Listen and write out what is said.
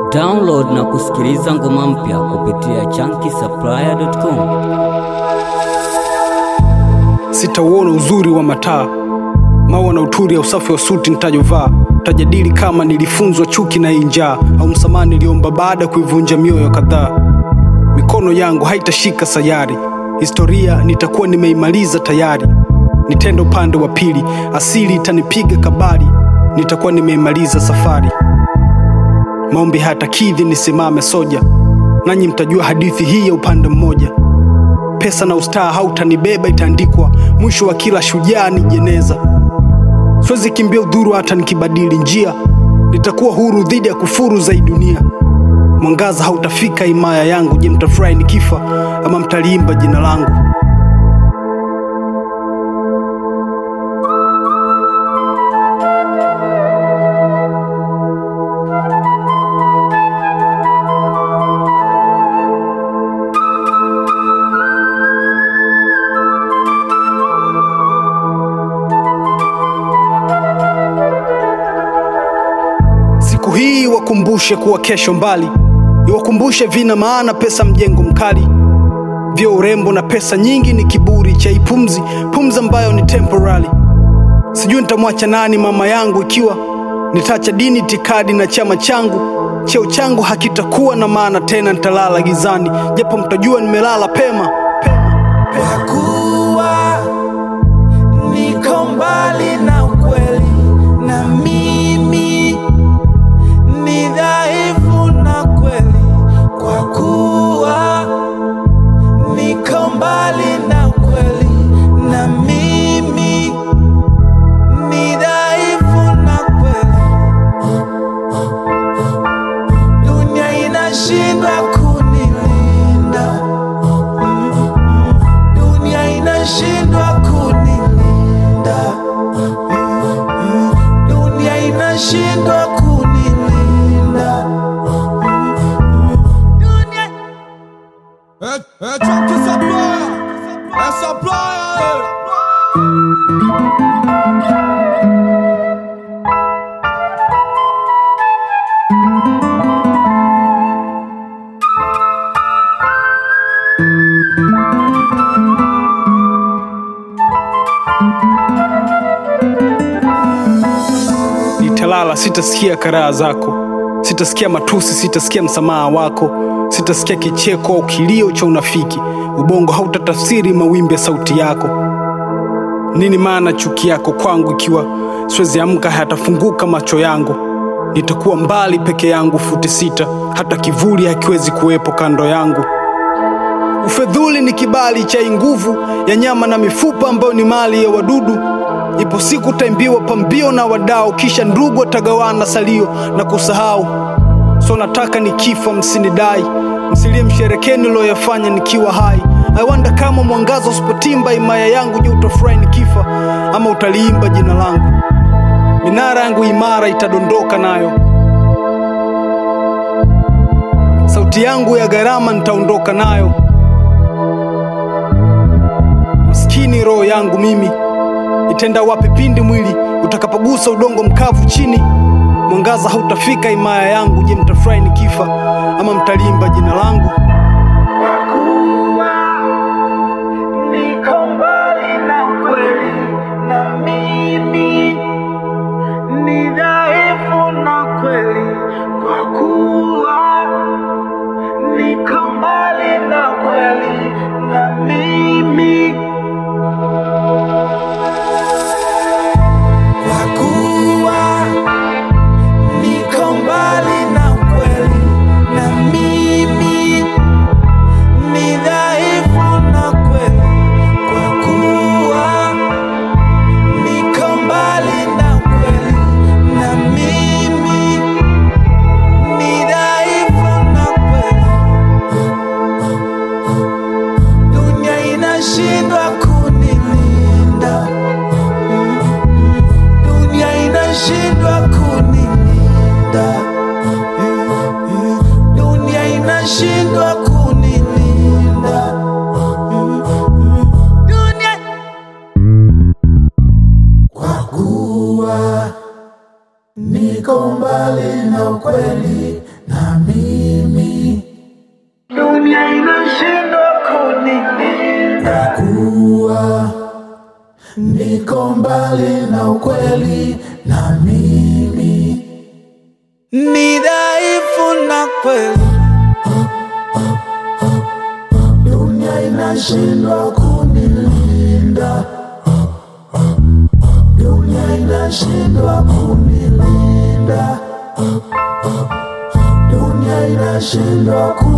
Download na kusikiliza ngoma mpya kupitia chunky.supplier.com. Sitauona uzuri wa mataa, maua na uturi ya usafi wa suti nitajovaa. Tajadili kama nilifunzwa chuki na hii njaa, au msamaha niliomba baada ya kuivunja mioyo kadhaa. Mikono yangu haitashika sayari, historia nitakuwa nimeimaliza tayari. Nitenda upande wa pili, asili itanipiga kabari, nitakuwa nimeimaliza safari. Maombi hayatakidhi nisimame soja, nanyi mtajua hadithi hii ya upande mmoja. Pesa na ustaa hautanibeba, itaandikwa mwisho wa kila shujaa ni jeneza. Siwezi kimbia udhuru hata nikibadili njia, nitakuwa huru dhidi ya kufuru za hii dunia. Mwangaza hautafika himaya yangu. Je, mtafurahi nikifa ama mtaliimba jina langu? Siku hii wakumbushe kuwa kesho mbali, iwakumbushe vina maana pesa mjengo mkali, vyo urembo na pesa nyingi ni kiburi cha ipumzi, pumzi ambayo ni temporary. Sijui nitamwacha nani mama yangu ikiwa nitaacha dini, itikadi na chama changu. Cheo changu hakitakuwa na maana tena, nitalala gizani, japo mtajua nimelala pema, pema. Kwa kuwa niko mbali na ukweli, na mimi ni dhaifu na kweli. Kwa kuwa niko mbali na ukweli, na mimi ni dhaifu na kweli. Dunia inashindwa kunilinda dunia inashindwa kunilinda, dunia inashindwa kunilinda, dunia Eh, eh, Chunky Supplier, eh, Supplier, eh. Nitalala, sitasikia karaha zako, sitasikia matusi, sitasikia msamaha wako, sitasikia kicheko au kilio cha unafiki. Ubongo hautatafsiri mawimbi ya sauti yako. Nini maana chuki yako kwangu ikiwa siwezi amka, hayatafunguka macho yangu? Nitakuwa mbali peke yangu futi sita, hata kivuli hakiwezi kuwepo kando yangu. Ufedhuli ni kibali cha hii nguvu ya nyama na mifupa ambayo ni mali ya wadudu. Ipo siku taimbiwa pambio na wadau, kisha ndugu watagawana salio na kusahau. So nataka nikifa msinidai, msilie msherekee niloyafanya nikiwa hai. I wonder kama mwangaza usipotimba himaya yangu, je, utafurahi nikifa ama utaliimba jina langu? Minara yangu imara itadondoka nayo, sauti yangu ya gharama nitaondoka nayo. Maskini roho yangu mimi itenda wapi pindi mwili utakapogusa udongo mkavu chini? Mwangaza hautafika himaya yangu. Je, mtafurahi nikifa ama mtalimba jina langu? niko mbali na ukweli, na mimi ni dhaifu na kweli, kwa kuwa niko mbali na kweli, na mimi kwa kuwa niko mbali na ukweli, na mimi ni dhaifu na kweli, kwa kuwa niko mbali na kweli, na mimi ni dhaifu na kweli. Dunia inashindwa kunilinda, dunia inashindwa kunilinda, dunia inashindwa kunilinda, dunia kwa kuwa niko mbali na ukweli na uko mbali na ukweli na mimi ni dhaifu na kweli dunia inashindwa kunilinda dunia inashindwa kunilinda dunia inashindwa kunilinda